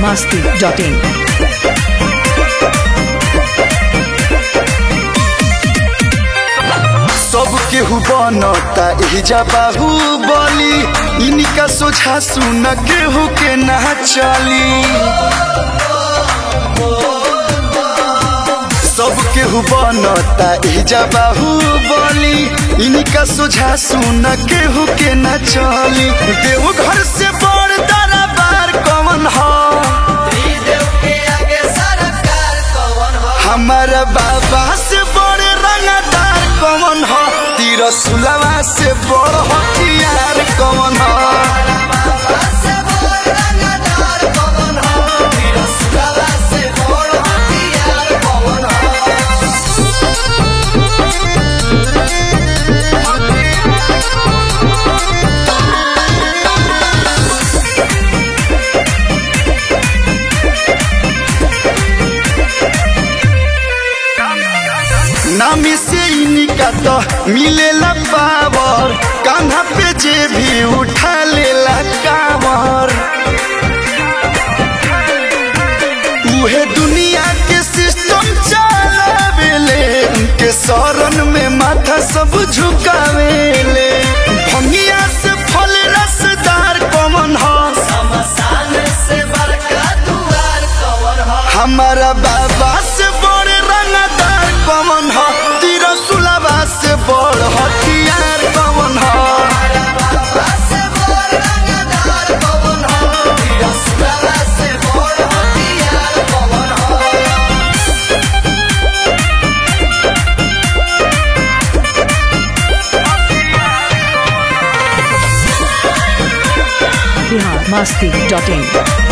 biharmasti.in सब केहू बनता एहिजा बाहू बली इनका सोझा सुन केहू के ना चली सब केहू बनता एहिजा बाहू बली इनका सोझा सुन केहू के ना चली देव घर से बड़ दरबार कौन ह हमारा बाबा से बड़े रंगदार कौन ह तीर सुलवा से बड़ हथियार कौन ह नामी से इनका तो मिलेला पावर कान्हा पे जे भी उठा लेला कावर उहे दुनिया के सिस्टम चलावेले उनके शरण में माथा सब झुकावेले भंगिया से फल रसदार कमन ह हमारा बाबा से बड़े रंगदार कमन ह तीर सुलभा से बड़ हथियार कमन ह biharmasti.in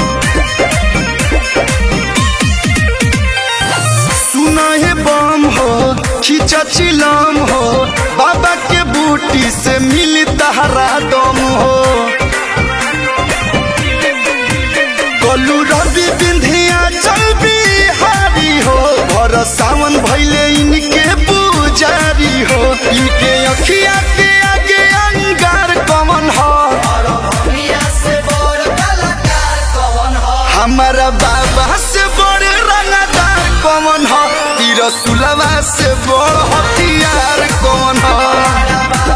सुना है बम हो खींचा चिलम हो बाबा के बूटी से मिली तहरा दम हो कलू रवि बिंधिया चल बिहारी हो भर सावन भैले इनके पुजारी हो इनके अखिया के आगे अंगार कमन हो हमारा बाबा से बड़े रंगदार कौन ह तीर सुलवा से बड़ हथियार कौन ह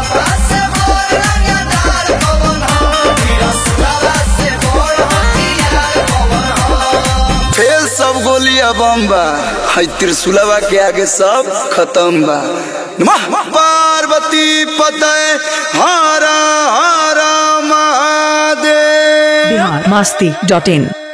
फेल सब गोलिया बम्बा है त्रिशुलवा के आगे सब खत्म बा नमः पार्वती पतय हरा हरा महादेव biharmasti.in